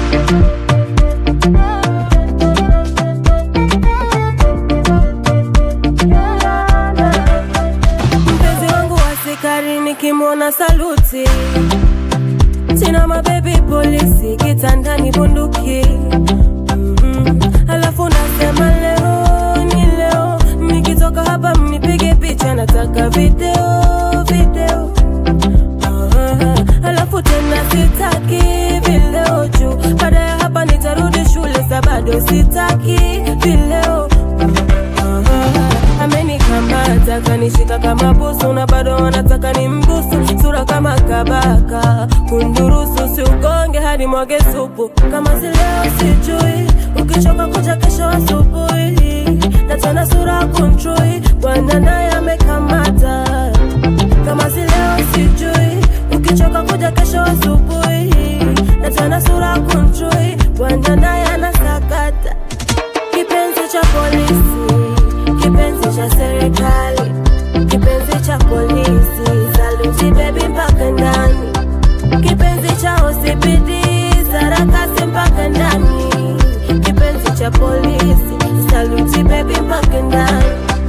Mpenzi wangu wa sikari nikimwona saluti, sina mabebi polisi kitandani bunduki Mhm. Alafu nasema leo ni leo, nikitoka hapa mnipige picha, nataka video video. Aha. Alafu tena sitaki vileo juu, baada ya hapa nitarudi shule, sa bado sitaki vileo Aha. Amenikamata kanishika kama busu na bado wanataka ni mbusu sura kama kabaka kundurusu siugonge hadi mwage supu kama si leo sijui ukichoka kuja kesho asubuhi na tena sura kuntrui bwana naye amekamata kama si leo sijui ukichoka kuja kesho asubuhi na tena sura kuntrui bwana naye anasakata kipenzi cha polisi, kipenzi cha serikali, kipenzi cha polisi, saluti baby mpaka ndani, kipenzi cha OCPD, sarakasi mpaka ndani, kipenzi cha polisi, saluti baby mpaka ndani.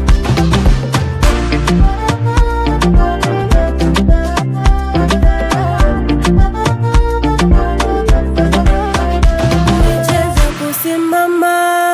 Nicheze kusimama,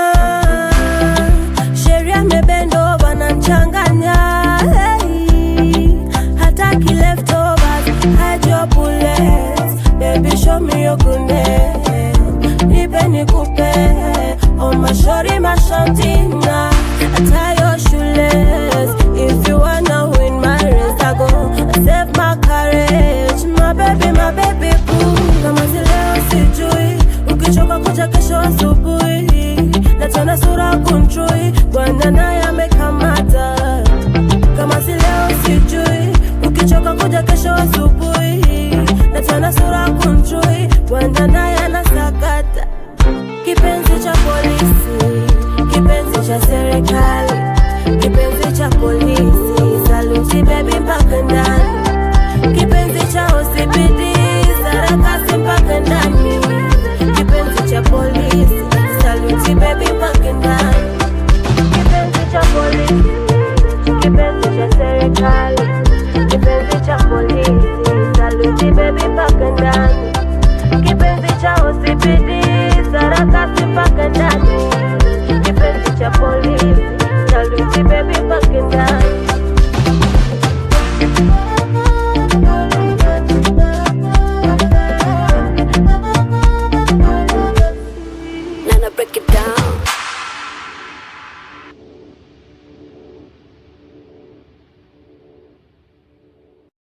sheria mebendo wananchanganya. Hey, hataki leftovers, hide your bullets. Baby show me your goodness, nipe nikupe. Oh mashori mashantina, tie your shoelace. If you wanna win my race, I go save my courage. My baby, my baby boo. Kama si leo sijui, ukichoka kuja kesho asubuhi, na tena sura kuntrui, bwana naye amekamata. Kama si leo sijui, ukichoka kuja kesho asubuhi, na tena sura kuntrui, bwana naye anasakata. Kipenzi cha polisi, kipenzi cha serikali, kipenzi cha polisi, saluti baby mpaka ndani, kipenzi cha OCPD, sarakasi mpaka ndani, kipenzi cha polisi, saluti baby mpaka ndani, kipenzi cha polisi, kipenzi cha serikali, kipenzi cha polisi, saluti baby mpaka ndani.